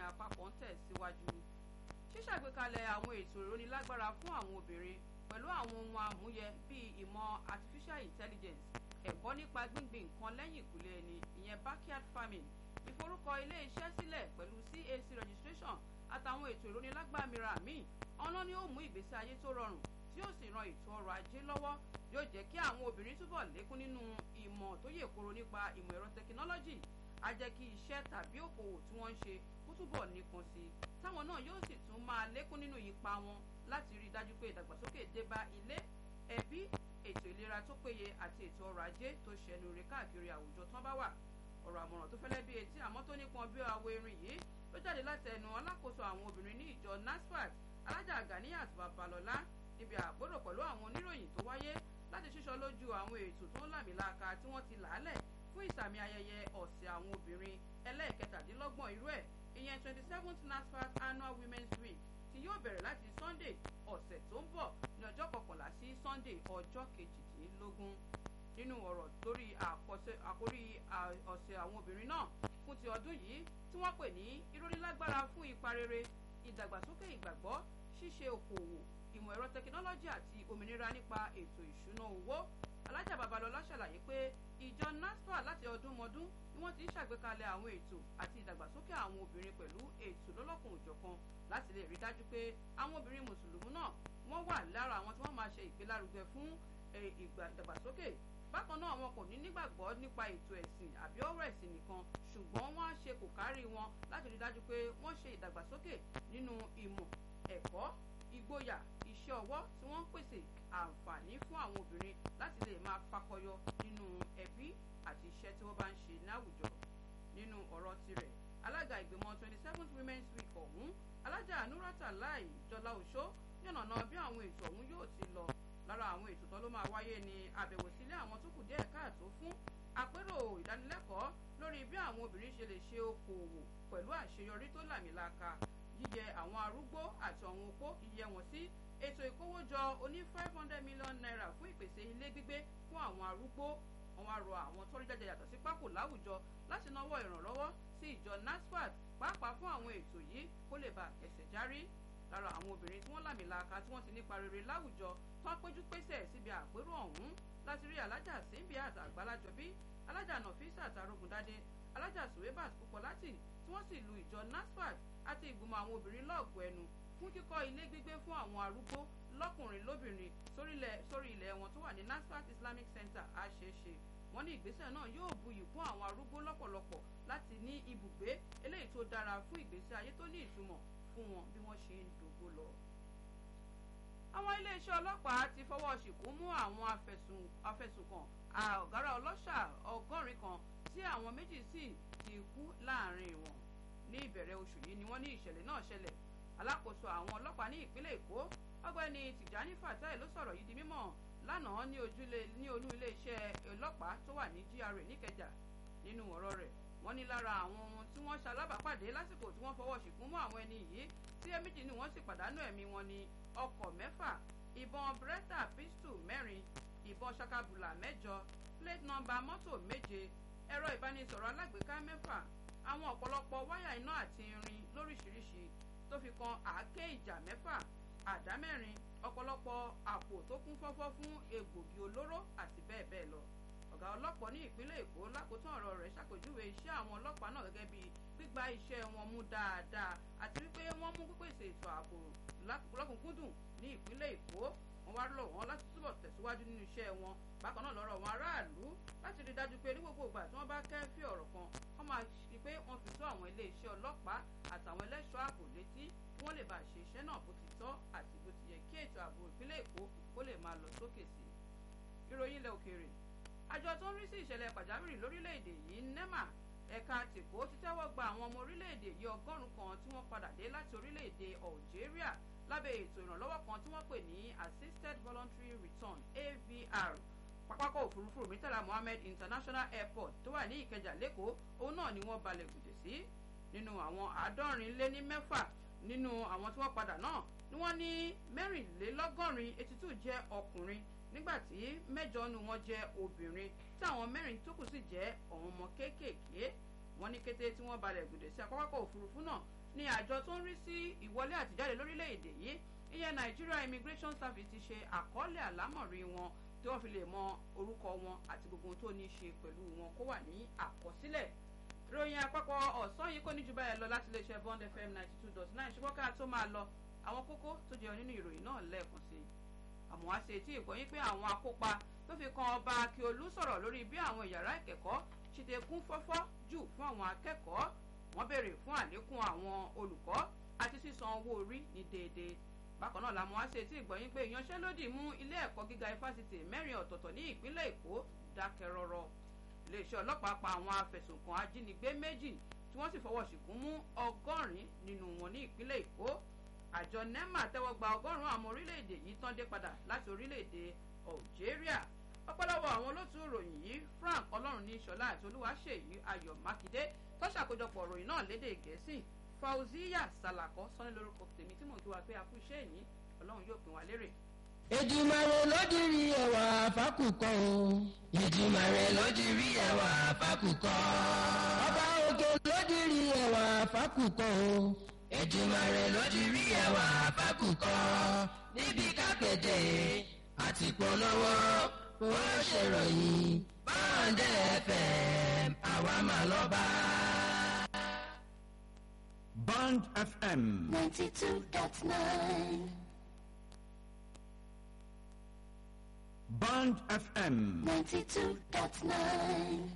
àpapọ̀ ń tẹ̀síwájú ṣíṣàgbékalẹ̀ àwọn ètò ìrónilágbára fún àwọn obìnrin pẹ̀lú àwọn ohun àmúyẹ bíi ìmọ̀ artificial intelligence ẹ̀kọ́ nípa gbíngbin nǹkan lẹ́yìn ìkùlé ẹni ìyẹn backyard farming ìforúkọ ilé iṣẹ́ sílẹ̀ pẹ̀lú CAC registration àtàwọn ètò ìrónilágbára mìíràn míì ọ̀nà ni ó mú ìgbésí ayé tó rọrùn tí yóò sì ran ètò ọrọ̀ ajé lọ́wọ́ yóò jẹ́ kí àwọn obìnrin túbọ̀ lékún nínú ìmọ̀ tó yè koro nípa ìmọ̀ ẹ̀rọ tẹkinọ́lọ́jì á jẹ́ kí iṣẹ́ tàbí òkòwò tí wọ́n ń ṣe kó túbọ̀ nípọn sí i táwọn náà yóò sì tún máa lékún nínú ipa wọn láti rí i dájú pé ìdàgbàsókè dé bá ilé ẹbí ètò ìlera tó péye àti ètò ọrọ̀ ajé tó ṣẹnu rè káàkiri àwùjọ tán bá wà ọ̀rọ̀ àmọ̀ràn tó fẹ́lẹ́ bí etí àmọ́ tó nípọn bí àwọ̀ erin yìí ló jáde láti ẹnu alákòóso àwọn obìnrin ní ìjọ NASFAT alájà Ganiyat Babalọ́lá níbi àgbọ́dọ̀ pẹ̀lú àwọn oníròyìn tó wáyé láti ṣíṣọ lójú àwọn ètò tó ń làmìlaka tí wọ́n ti làálẹ̀ fún ìsàmì ayẹyẹ ọ̀sẹ̀ àwọn obìnrin ẹlẹ́ẹ̀kẹtàdínlọ́gbọ̀n irú ẹ̀ ìyẹn twenty seventh NASFAT annual women's week tí yóò bẹ̀rẹ̀ láti Sunday ọ̀sẹ̀ tó ń bọ̀ ní ọjọ́ kọkànlá sí Sunday ọjọ́ kejìdínlógún nínú ọ̀rọ̀ lórí àkórí ọ̀sẹ̀ àwọn obìnrin náà fún ti ọdún yìí tí wọ́n pè ní ìrónilágbára fún ipa rere ìdàgbàsókè ìgbàgbọ́ ṣíṣe okòwò ìmọ̀ ẹ̀rọ tẹkinọ́lọ́jì àti òmìnira nípa ètò ìṣúná owó alájà babalọlá ṣàlàyé pé ìjọ nasfa láti ọdún mọdún ni wọ́n ti ń ṣàgbékalẹ̀ àwọn ètò àti ìdàgbàsókè àwọn obìnrin pẹ̀lú ètò lọ́lọ́kùn òjọ̀kan láti lè rí dájú pé àwọn obìnrin mùsùlùmí náà wọ́n wà lára àwọn tí wọ́n máa ṣe ìgbélárugẹ fún ìdàgbàsókè bákan náà wọn kò ní nígbàgbọ́ nípa ètò ẹ̀sìn àbí ọ̀rọ̀ ẹ̀sìn nìkan ṣùgbọ́n wọ́n á ṣe kò kárí wọn láti rí dájú pé wọ́n ṣe ìdàgbàsókè nínú ìmọ̀ ẹ̀kọ́ ìgboyà iṣẹ́ ọwọ́ tí wọ́n ń pèsè àǹfààní fún àwọn obìnrin láti lè máa fakọyọ nínú ẹbí àti iṣẹ́ tí wọ́n bá ń ṣe láwùjọ nínú ọ̀rọ̀ tirẹ̀ alága ìgbìmọ̀ twenty seventh women's week ọ̀hún alájà nurata lai jọlá òṣó yànnàná bí àwọn ètò ọ̀hún yóò ti lọ lára àwọn ètò tó ló máa wáyé ní àbẹ̀wò sílé àwọn tó kù díẹ̀ káàtó fún àpérò ìdánilẹ́kọ̀ọ́ lórí bí àwọn obìnrin ṣe lè ṣe okòòwò pẹ̀lú àṣeyọrí tó làmìlaka yíyẹ àwọn arúgbó àti àwọn opó yíyẹ wọn sí ètò ìkówójọ oní five hundred million naira fún ìpèsè ilé gbígbé fún àwọn arúgbó wọn wá rọ àwọn tó rí jáde yàtọ̀ sí pákó láwùjọ láti náwó ìrànlọ́wọ́ sí ìjọ NASFAT pàápàá fún àwọn ètò yìí kó lè bá ẹsẹ̀ járí lára àwọn obìnrin tí wọ́n làmìlaka tí wọ́n ti nípa rere láwùjọ tó ń péjú pésẹ̀ síbi àpérò ọ̀hún láti rí alájà síbi àti àgbàlájọbí alájà nọfíìsà àtàrógundádé alájà suwebat púpọ̀láti tí wọ́n sì lu ìjọ NASFAT àti ìgbìmọ̀ àwọn obìnrin lọ́ọ̀gù ẹnu fún kíkọ́ ilé gbígbé fún àwọn arúgbó lọ́kùnrin lóbìnrin sórí ilẹ̀ wọn tó wà ní NASFAT Islamic Center àṣeṣe wọ́n ní ìgbésẹ̀ náà yóò buyì kún àwọn arúgbó lọ́pọ̀lọpọ̀ láti ní ibùgbé eléyìí tó dára fún ìgbésí ayé tó ní ìtumọ̀ fún wọn bí wọ́n ṣe ń dògbò lọ. àwọn iléeṣẹ́ ọlọ́pàá ti fọwọ́ ṣìkún mú àwọn afẹ̀sùnkàn ọ̀gára ọlọ́ṣà ọgọ́rin kan tí àwọn méjì sì ti kú láàrin wọn ní ìbẹ̀rẹ̀ oṣù yìí ni wọ́n ní ìṣẹ̀lẹ̀ náà ṣẹlẹ̀ alákòóso àwọn ọlọ́pàá ní ìpínlẹ̀ èkó ọgbẹ́ni tìjání fatai ló sọ̀rọ̀ yìí di mímọ̀ lánàá ní ojúlé ní olú iléeṣẹ́ ọlọ́pàá tó wà ní GRA níkẹjà nínú ọ̀rọ̀ rẹ̀ wọ́n ní lára àwọn ohun tí wọ́n ṣalábàápàdé lásìkò tí wọ́n fọwọ́ ṣìkún mọ́ àwọn ẹni yìí tí ẹ méjì ni wọ́n sì pàdánù ẹ̀mí wọn ní ọkọ̀ mẹ́fà ìbọn bretta pistol mẹ́rin ìbọn ṣakabula mẹ́jọ plate number mọ́tò méje ẹ̀rọ ìbánisọ̀rọ̀ alágbèéká mẹ́fà àwọn ọ̀pọ̀lọpọ̀ wáyà iná àti irin lóríṣiríṣi tó fi kan àáké ìjà mẹ́fà àdá mẹ́rin ọ̀pọ̀lọpọ̀ àpò tó kún fọ́fọ́ fún egbògi olóró àti bẹ́ẹ̀ bẹ́ẹ̀ lọ ọ̀gá ọlọ́pàá ní ìpínlẹ̀ èkó lákòótán ọ̀rọ̀ rẹ̀ ṣàpèjúwe iṣẹ́ àwọn ọlọ́pàá náà gẹ́gẹ́ bíi gbígba iṣẹ́ wọn mú dáadáa àti wípé wọ́n mú pípèsè ètò ààbò lọ́kùnkúndùn ní ìpínlẹ̀ èkó wọ́n wá lọ̀ wọ́n láti túbọ̀ tẹ̀síwájú nínú iṣẹ́ wọn bákan náà lọ́rọ̀ wọn aráàlú láti rí dájú pé ní gbogbo ìgbà tí wọ́n bá kẹ́fí ọ̀rọ̀ kan wọ́n máa ṣe pé wọ́n fi tó àwọn iléeṣẹ́ ọlọ́pàá àtàwọn ẹlẹ́ṣọ́ ààbò létí kí wọ́n lè bá ṣe iṣẹ́ náà bó ti tọ́ àti bó ti yẹ kí ètò ààbò ìpínlẹ̀ èkó kó lè máa lọ sókè sí i ìròyìn ilẹ̀ òkèèrè àjọ tó ń rí sí ìṣẹ̀lẹ̀ pàjáwìrì lórílẹ̀‐èdè yìí nema ẹ̀ka tìkó ti tẹ́wọ́ gba àwọn ọmọ orílẹ̀‐èdè yìí ọgọ́rùn-ún kan tí wọ́n padà dé láti orílẹ̀‐èdè Algeria lábẹ́ ètò ìrànlọ́wọ́ kan tí wọ́n pè ní assisted voluntary return AVR pápákọ̀ òfurufú Murtala Mohammed International Airport tó wà ní Ìkẹjà lẹ́kọ̀ọ́ òun náà ni wọ́n balẹ̀ gùdè sí nínú àwọn àádọ́rin lé ní mẹ́fà nínú àwọn tí wọ́n padà náà ni wọ́n ní mẹ́rìnlélọ́gọ́rin eighty two jẹ́ ọkùnrin nígbàtí mẹ́jọ nu wọn jẹ́ obìnrin tí àwọn mẹ́rin tó kù sì jẹ́ àwọn ọmọ kéékèèké wọ́n ní kété tí wọ́n balẹ̀ gùdè sí àpapọ̀ òfurufú náà ní àjọ tó ń rí sí ìwọlé àtijáde lórílẹ̀‐èdè yìí ìyẹn Nigeria Immigration Service ti ṣe àkọọ́lẹ̀ àlámọ̀rí wọn tí wọ́n fi lè mọ orúkọ wọn àti gbogbo ohun tó ní í ṣe pẹ̀lú wọn kó wà ní àkọsílẹ̀ ìròyìn àpapọ̀ ọ̀sán yìí kò ní ju báyẹn lọ láti iléeṣẹ́ Bond FM ninety two dot nine ṣùgbọ́n ká tó máa lọ àwọn kókó tó jẹyọ nínú ìròyìn náà lẹ́ẹ̀kan sí i àmọ́ wá ṣe tí ìgbọ́yìn pé àwọn akópa tó fi kan ọba Akiolu sọ̀rọ̀ lórí bí àwọn yàrá ìkẹ́kọ̀ọ́ ṣe ti kún fọ́fọ́ jù fún àwọn akẹ́kọ̀ọ́ wọ́n béèrè fún àlékún àwọn olùkọ́ àti sísan owó orí ní déédéé bákan náà làwọn wá ṣe tí ìgbọ́yìn pé ìyanṣẹ́lódì mú ilé ẹ̀kọ́ gíga ifásitì mẹ́rin ọ̀tọ̀ọ̀tọ̀ ní ìpínlẹ̀ Èkó dákẹ́ rọ́rọ́ iléeṣẹ́ ọlọ́pàá pa àwọn afẹ̀sùnkàn ajínigbé méjì tí wọ́n sì fọwọ́ ṣìkún mú ọgọ́rin nínú wọn ní ìpínlẹ̀ Èkó àjọ NEMA tẹ́wọ́ gba ọgọ́rùn-ún àwọn orílẹ̀-èdè yìí tán dé padà láti orílẹ̀-èdè Algeria ọ̀pọ̀lọpọ̀ àwọn olótú ìròyìn yìí Frank Ọlọ́run ní Ṣọlá àti Olúwaṣèyí Ayọ̀ Mákindé tó ṣàkójọpọ̀ ìròyìn náà lédè Gẹ̀ẹ́sì Fauziya Salako sọ́ni lórúkọ tèmi tí mò ń kí wa pé a kú iṣẹ́ yìí Ọlọ́run yóò pín wa lérè. Èdùmàrè lódìrí ẹwà fákùkọ o. Èdùmàrè lódìrí ẹwà fákùkọ. Ọba òkè lódìrí ẹwà fákùkọ o. Èdùmàrè lódìrí ẹwà fákùkọ. Níbi kápẹ́tẹ̀ àti polówó ó ṣèròyìn báńdẹ̀ FM àwa mà lọ́ba. Band FM. ninety two dot nine. Band FM. ninety two dot nine.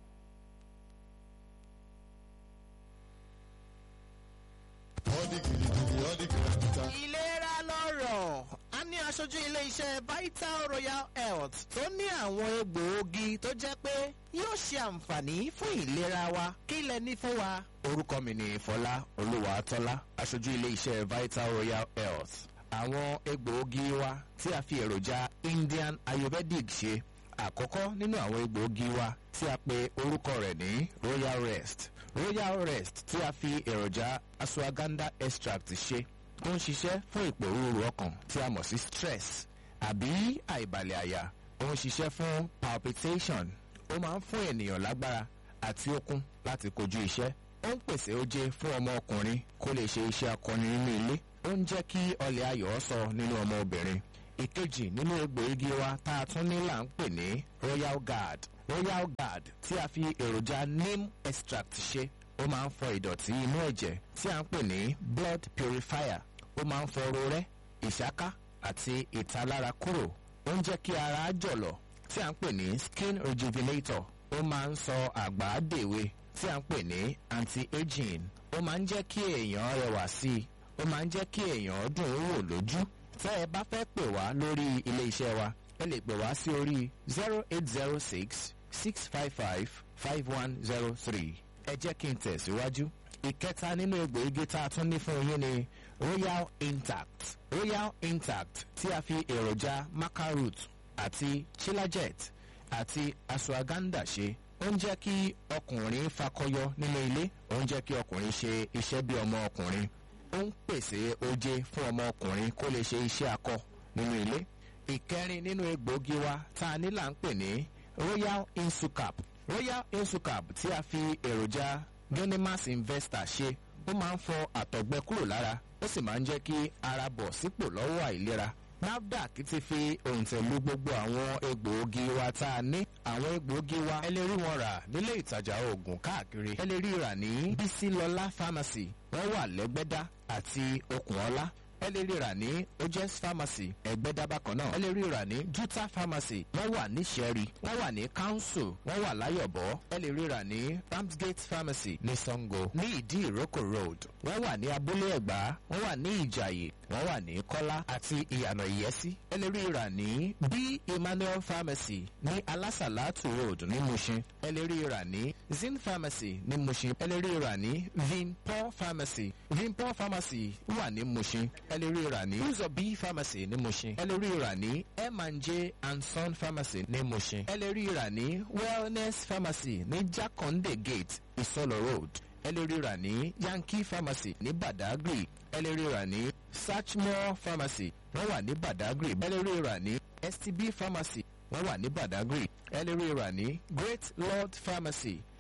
ìlera lọ́rọ̀ a ní aṣojú ilé-iṣẹ́ Vital Royal Health tó ní àwọn egbòogi tó jẹ́ pé yóò ṣe àǹfààní fún ìlera wa kí lẹ ní fún wa. orúkọ mi ni Fọlá Olúwatọ́lá aṣojú ilé-iṣẹ́ Vital Royal Health àwọn egbòogi wa tí a fi èròjà Indian Ayurvedic ṣe àkọ́kọ́ nínú àwọn egbòogi wa tí a pe orúkọ rẹ̀ ní Royal Rest Royal Rest tí a fi èròjà ashwagandha extract ṣe tó ń ṣiṣẹ́ fún ìpòrúurú ọkàn tí a mọ̀ sí stress àbí àìbalẹ̀ àyà ó ń ṣiṣẹ́ fún palpitation ó máa ń fún ènìyàn lágbára àti okun láti kojú iṣẹ́ ó ń pèsè oje fún ọmọ ọkùnrin kó lè ṣe iṣẹ́ akọni nínú ilé ó ń jẹ́ kí ọlẹ̀ ayọ̀ sọ nínú ọmọ obìnrin ìkejì nínú egbòogi wa tá a tún ní là ń pè ní royal guard royal guard tí a fi èròjà neem extract ṣe ó máa ń fọ ìdọ̀tí inú ẹ̀jẹ̀ tí a ń pè ní blood purifier ó máa ń fọ rorẹ́ ìṣáká àti ìtalára kúrò ó ń jẹ́ kí ara jọ̀lọ̀ tí a ń pè ní skin rejuvenator ó máa ń sọ àgbà dèwe tí a ń pè ní anti-aging ó máa ń jẹ́ kí èèyàn rẹwà sí i ó máa ń jẹ́ kí èèyàn dùn ún wò lójú tẹ́ ẹ bá fẹ́ pè wá lórí ilé iṣẹ́ wa ẹ lè pè wá sí orí zero eight zero six six five five five one zero three ẹ jẹ́ kí n tẹ̀síwájú. ìkẹta nínú egbòogi tá a tún ní fún yín ni royal intact royal intact tí a fi èròjà macaroot àti chilajet àti ashwagandha ṣe ó ń jẹ́ kí ọkùnrin fakọyọ nínú ilé ó ń jẹ́ kí ọkùnrin ṣe iṣẹ́ bí ọmọ ọkùnrin ó ń pèsè oje fún ọmọ ọkùnrin kó lè ṣe iṣẹ́ akọ nínú ilé ìkẹrin nínú egbòogi wa tá a ní là ń pè ní royal insucap royal insucap tí a fi èròjà genimas investor ṣe ó máa ń fọ àtọ̀gbẹ kúrò lára ó sì máa ń jẹ́ kí ara bọ̀ sípò lọ́wọ́ àìlera nafdac ti fi òǹtẹ̀lú gbogbo àwọn egbòogi wa tá a ní àwọn egbòogi wa ẹ lè rí wọn rà nílé ìtajà oògùn káàkiri ẹ lè rí rà ní bísílọlá pharmacy wọ́n wà lẹ́gbẹ́dá àti okùnọlá ẹ lè rí rà ní ojes pharmacy ẹgbẹ́dá bákan náà ẹ lè rí rà ní juta pharmacy wọ́n wà ní sẹ́rí wọ́n wà ní council wọ́n wà láyọ̀bọ̀ ẹ lè rí rà ní ramsgate pharmacy ní sango ní ìdí ìrókò road wọ́n wà ní abúlé ẹ̀gbá wọ́n wà ní ìjàyè wọ́n wà ní kọ́lá àti ìyànà ìyẹ́sí ẹ lè rí rà ní b emmanuel pharmacy ní alásàlátù road ní mushin ẹ lè rí rà ní zin pharmacy ní mushin ẹ lè rí rà ní vinpol pharmacy vinpol pharmacy wà ní mushin ẹ lè rí rà ní uzobi pharmacy ní mushin ẹ lè rí rà ní m&j and son pharmacy ní mushin ẹ lè rí rà ní wellness pharmacy ní jakonde gate isolo road ẹ lè rí rà ní yankee pharmacy ní badagry ẹ lè rí rà ní Sachmore pharmacy wọ́n wà ní Badagry ẹ lè rí rà ní STB pharmacy wọ́n wà ní Badagry ẹ lè rí rà ní Great Lord pharmacy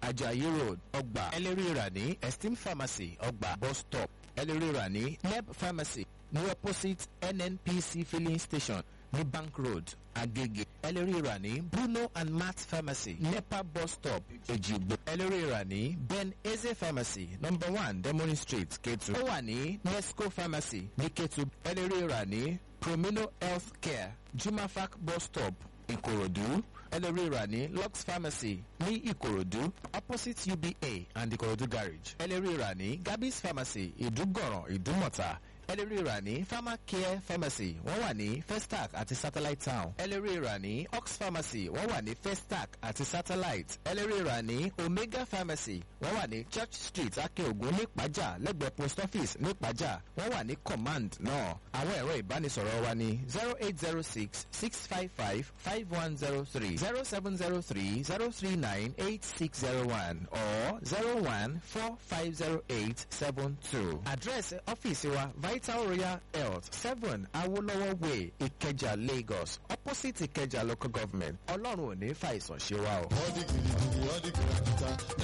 ajayi road ọgbà ẹlẹ́rìí rà ní esteem pharmacy ọgbà bus stop ẹlẹ́rìí rà ní neb pharmacy ní opposite nnpc filling station ní bank road agege ẹlẹ́rìí rà ní bruno and matt pharmacy nepa bus stop ejigbo ẹlẹ́rìí rà ní ben eze pharmacy number one demoni street ketu ó wà ní nesco pharmacy ní ketu ẹlẹ́rìí rà ní promino health care jumafac bus stop ìkòròdú ẹlẹ́rìí rà ní lux pharmacy ní ìkòròdú opposite uba and ìkòròdú garage ẹlẹ́rìí rà ní gabis pharmacy ìdúgọ̀ràn ìdúmọ̀ta ẹlẹ́rìí rà ní pharmacare pharmacy wọ́n wà ní festac àti satellite town ẹlẹ́rìí rà ní ox pharmacy wọ́n wà ní festac àti satellite ẹlẹ́rìí rà ní omega pharmacy wọ́n wà ní church street akeogun nípàjà lẹ́gbẹ̀ẹ́ post office nípàjà wọ́n wà ní command náà àwọn ẹ̀rọ ìbánisọ̀rọ̀ wa ní zero eight zero six six five five five one zero three zero seven zero three zero three nine eight six zero one or zero one four five zero eight seven two. àdírẹ́sì ọ́fíìsì wa vital royal health seven awolowo way ìkẹjà lagos opposite ìkẹjà local government ọlọ́run ò ní fàìsàn ṣe wa o. All the gidi gidi, all the kìràkìtà.